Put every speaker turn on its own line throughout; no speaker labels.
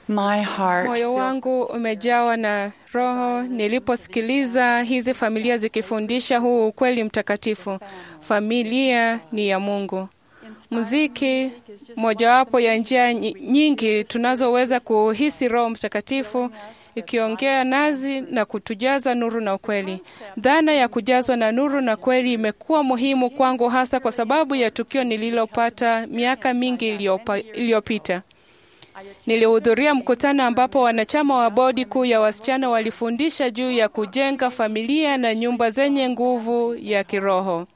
My heart
Moyo wangu umejawa na roho niliposikiliza hizi familia zikifundisha huu ukweli mtakatifu. Familia ni ya Mungu. Muziki mojawapo ya njia nyi- nyingi tunazoweza kuhisi Roho Mtakatifu ikiongea nazi na kutujaza nuru na ukweli. Dhana ya kujazwa na nuru na kweli imekuwa muhimu kwangu, hasa kwa sababu ya tukio nililopata miaka mingi iliyopa- iliyopita. Nilihudhuria mkutano ambapo wanachama wa bodi kuu ya wasichana walifundisha juu ya kujenga familia na nyumba zenye nguvu ya kiroho.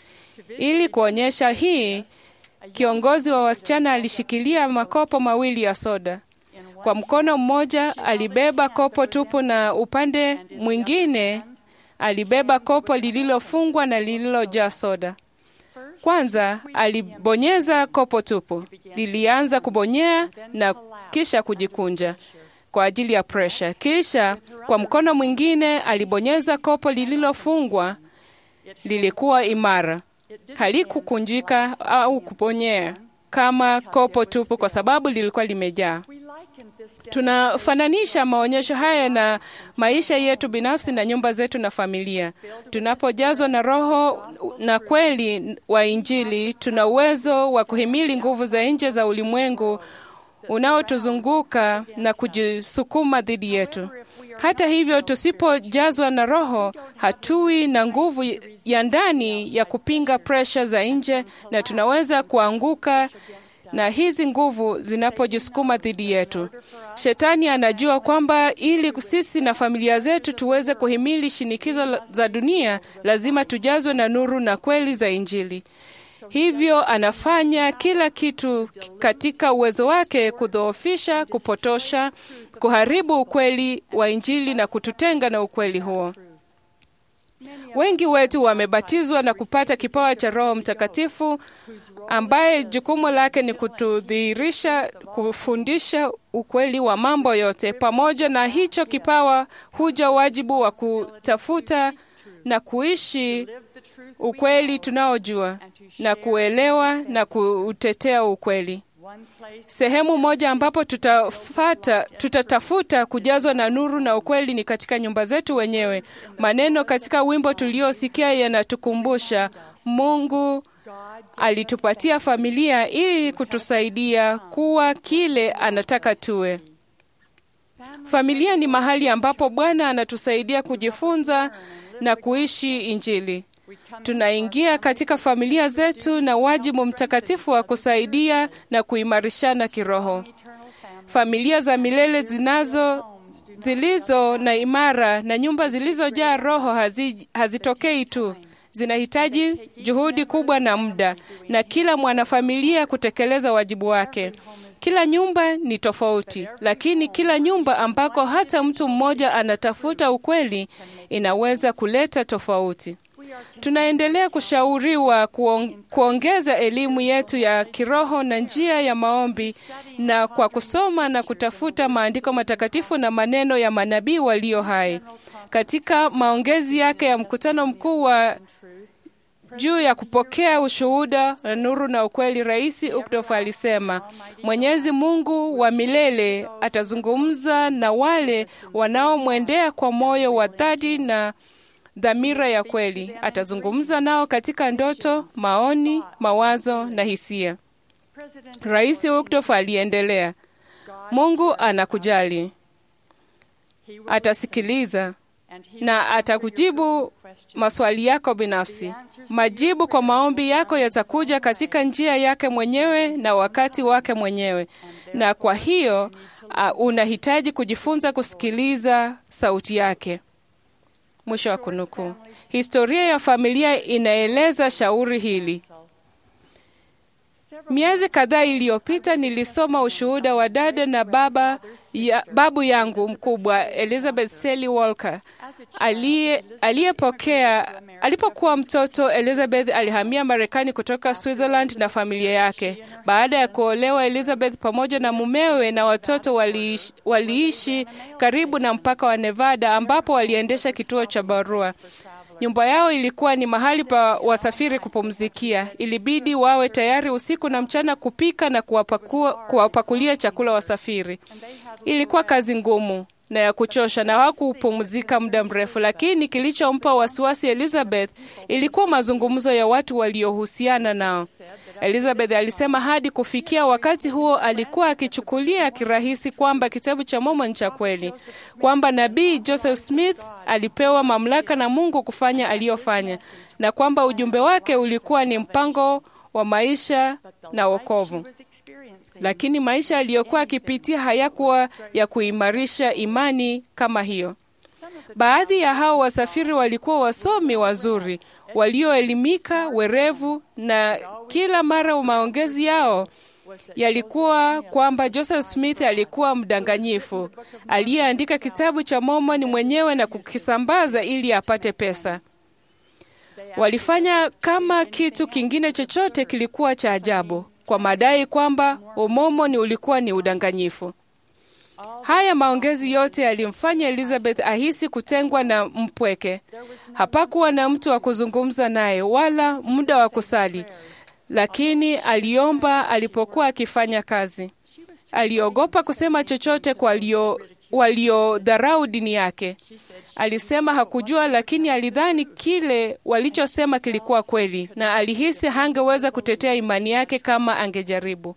Ili kuonyesha hii, kiongozi wa wasichana alishikilia makopo mawili ya soda. Kwa mkono mmoja alibeba kopo tupu na upande mwingine alibeba kopo lililofungwa na lililojaa soda. Kwanza alibonyeza kopo tupu, lilianza kubonyea na kisha kujikunja kwa ajili ya presha. Kisha kwa mkono mwingine alibonyeza kopo lililofungwa, lilikuwa imara, halikukunjika au kubonyea kama kopo tupu, kwa sababu lilikuwa limejaa. Tunafananisha maonyesho haya na maisha yetu binafsi na nyumba zetu na familia. Tunapojazwa na Roho na kweli wa Injili, tuna uwezo wa kuhimili nguvu za nje za ulimwengu unaotuzunguka na kujisukuma dhidi yetu. Hata hivyo, tusipojazwa na Roho, hatui na nguvu ya ndani ya kupinga presha za nje, na tunaweza kuanguka na hizi nguvu zinapojisukuma dhidi yetu. Shetani anajua kwamba ili sisi na familia zetu tuweze kuhimili shinikizo la- za dunia, lazima tujazwe na nuru na kweli za Injili. Hivyo anafanya kila kitu katika uwezo wake kudhoofisha, kupotosha, kuharibu ukweli wa Injili na kututenga na ukweli huo. Wengi wetu wamebatizwa na kupata kipawa cha Roho Mtakatifu ambaye jukumu lake ni kutudhihirisha, kufundisha ukweli wa mambo yote. Pamoja na hicho kipawa huja wajibu wa kutafuta na kuishi ukweli tunaojua na kuelewa na kuutetea ukweli. Sehemu moja ambapo tutafata, tutatafuta kujazwa na nuru na ukweli ni katika nyumba zetu wenyewe. Maneno katika wimbo tuliosikia yanatukumbusha Mungu alitupatia familia ili kutusaidia kuwa kile anataka tuwe. Familia ni mahali ambapo Bwana anatusaidia kujifunza na kuishi Injili. Tunaingia katika familia zetu na wajibu mtakatifu wa kusaidia na kuimarishana kiroho. Familia za milele zinazo zilizo na imara na nyumba zilizojaa roho hazi, hazitokei tu, zinahitaji juhudi kubwa na muda, na kila mwanafamilia kutekeleza wajibu wake. Kila nyumba ni tofauti, lakini kila nyumba ambako hata mtu mmoja anatafuta ukweli inaweza kuleta tofauti. Tunaendelea kushauriwa kuong- kuongeza elimu yetu ya kiroho na njia ya maombi na kwa kusoma na kutafuta maandiko matakatifu na maneno ya manabii walio hai. Katika maongezi yake ya mkutano mkuu wa juu ya kupokea ushuhuda na nuru na ukweli, Rais Ukdof alisema Mwenyezi Mungu wa milele atazungumza na wale wanaomwendea kwa moyo wa dhati na dhamira ya kweli. Atazungumza nao katika ndoto, maoni, mawazo na hisia. Rais Ukdof aliendelea, Mungu anakujali, atasikiliza na atakujibu maswali yako binafsi. Majibu kwa maombi yako yatakuja katika njia yake mwenyewe na wakati wake mwenyewe, na kwa hiyo uh, unahitaji kujifunza kusikiliza sauti yake. Mwisho wa kunukuu. Historia ya familia inaeleza shauri hili. Miezi kadhaa iliyopita nilisoma ushuhuda wa dada na baba ya, babu yangu mkubwa Elizabeth Sally Walker aliye- aliyepokea alipokuwa mtoto. Elizabeth alihamia Marekani kutoka Switzerland na familia yake. Baada ya kuolewa, Elizabeth pamoja na mumewe na watoto waliishi, waliishi karibu na mpaka wa Nevada ambapo waliendesha kituo cha barua. Nyumba yao ilikuwa ni mahali pa wasafiri kupumzikia. Ilibidi wawe tayari usiku na mchana kupika na kuwapakua, kuwapakulia chakula wasafiri. Ilikuwa kazi ngumu na ya kuchosha na hawakupumzika muda mrefu, lakini kilichompa wasiwasi Elizabeth ilikuwa mazungumzo ya watu waliohusiana nao. Elizabeth alisema hadi kufikia wakati huo alikuwa akichukulia kirahisi kwamba kitabu cha Mormon cha kweli, kwamba nabii Joseph Smith alipewa mamlaka na Mungu kufanya aliyofanya, na kwamba ujumbe wake ulikuwa ni mpango wa maisha na wokovu. Lakini maisha aliyokuwa akipitia hayakuwa ya kuimarisha imani kama hiyo. Baadhi ya hao wasafiri walikuwa wasomi wazuri, walioelimika, werevu, na kila mara maongezi yao yalikuwa kwamba Joseph Smith alikuwa mdanganyifu aliyeandika kitabu cha Mormon mwenyewe na kukisambaza ili apate pesa. Walifanya kama kitu kingine chochote kilikuwa cha ajabu kwa madai kwamba umomoni ulikuwa ni udanganyifu. Haya maongezi yote yalimfanya Elizabeth ahisi kutengwa na mpweke. Hapakuwa na mtu wa kuzungumza naye wala muda wa kusali, lakini aliomba alipokuwa akifanya kazi. Aliogopa kusema chochote kwa walio waliodharau dini yake. Alisema hakujua, lakini alidhani kile walichosema kilikuwa kweli, na alihisi hangeweza kutetea imani yake kama angejaribu.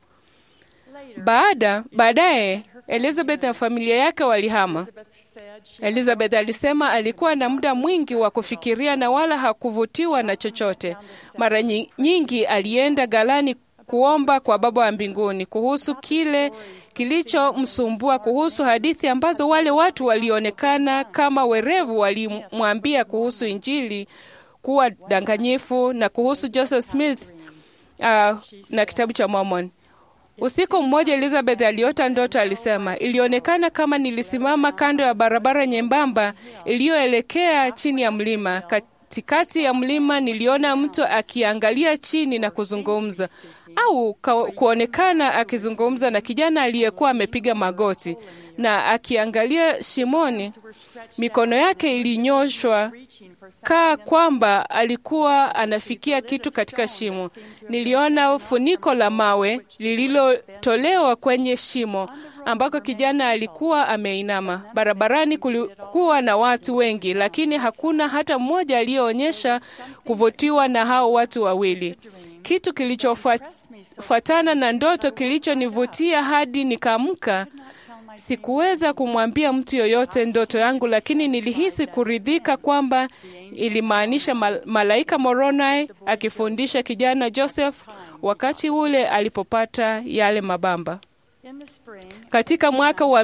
Baada baadaye Elizabeth na familia yake walihama. Elizabeth alisema alikuwa na muda mwingi wa kufikiria na wala hakuvutiwa na chochote. Mara nyingi alienda ghalani kuomba kwa Baba wa mbinguni kuhusu kile kilichomsumbua, kuhusu hadithi ambazo wale watu walionekana kama werevu walimwambia kuhusu Injili kuwa danganyifu na kuhusu Joseph Smith uh, na kitabu cha Mormon. Usiku mmoja Elizabeth aliota ndoto. Alisema, ilionekana kama nilisimama kando ya barabara nyembamba iliyoelekea chini ya mlima. Katikati ya mlima niliona mtu akiangalia chini na kuzungumza au kuonekana akizungumza na kijana aliyekuwa amepiga magoti na akiangalia shimoni. Mikono yake ilinyoshwa kaa kwamba alikuwa anafikia kitu katika shimo. Niliona funiko la mawe lililotolewa kwenye shimo ambako kijana alikuwa ameinama. Barabarani kulikuwa na watu wengi, lakini hakuna hata mmoja aliyeonyesha kuvutiwa na hao watu wawili. Kitu kilichofuatana na ndoto kilichonivutia hadi nikaamka. Sikuweza kumwambia mtu yoyote ndoto yangu, lakini nilihisi kuridhika kwamba ilimaanisha mal malaika Moroni akifundisha kijana Joseph wakati ule alipopata yale mabamba. Katika mwaka wa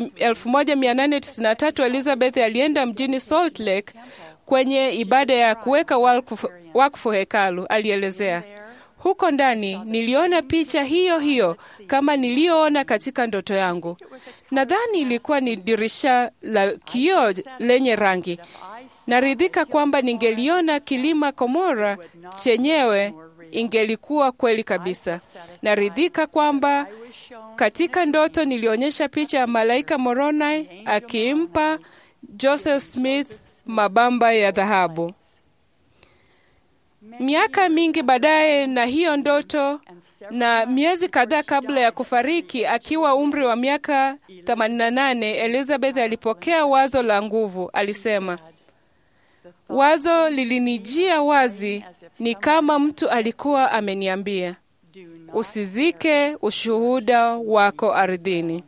1893 Elizabeth alienda mjini Salt Lake kwenye ibada ya kuweka wakfu, wakfu hekalu. Alielezea, huko ndani niliona picha hiyo hiyo kama niliyoona katika ndoto yangu. Nadhani ilikuwa ni dirisha la kioo lenye rangi. Naridhika kwamba ningeliona kilima Komora chenyewe ingelikuwa kweli kabisa. Naridhika kwamba katika ndoto nilionyesha picha ya malaika Moroni akimpa Joseph Smith mabamba ya dhahabu. Miaka mingi baadaye na hiyo ndoto na miezi kadhaa kabla ya kufariki akiwa umri wa miaka 88, Elizabeth alipokea wazo la nguvu. Alisema, wazo lilinijia wazi, ni kama mtu alikuwa ameniambia, usizike ushuhuda wako ardhini.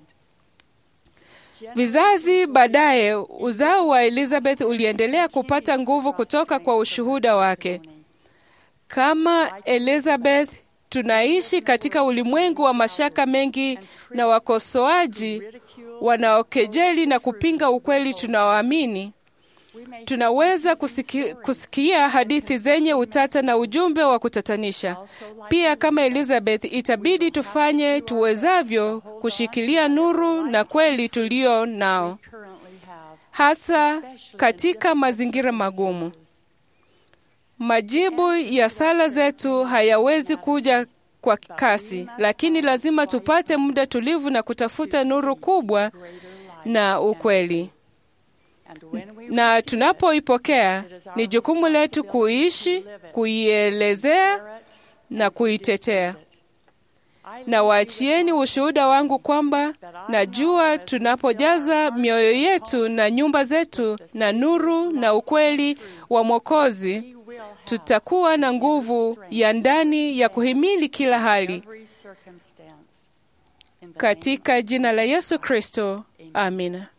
Vizazi baadaye, uzao wa Elizabeth uliendelea kupata nguvu kutoka kwa ushuhuda wake. Kama Elizabeth, tunaishi katika ulimwengu wa mashaka mengi na wakosoaji wanaokejeli na kupinga ukweli tunaoamini. Tunaweza kusiki, kusikia hadithi zenye utata na ujumbe wa kutatanisha. Pia kama Elizabeth, itabidi tufanye tuwezavyo kushikilia nuru na kweli tulio nao, hasa katika mazingira magumu. Majibu ya sala zetu hayawezi kuja kwa kasi, lakini lazima tupate muda tulivu na kutafuta nuru kubwa na ukweli. na tunapoipokea ni jukumu letu kuishi, kuielezea na kuitetea. Na waachieni ushuhuda wangu kwamba najua tunapojaza mioyo yetu na nyumba zetu na nuru na ukweli wa Mwokozi, tutakuwa na nguvu ya ndani ya kuhimili kila hali. Katika jina la Yesu Kristo, amina.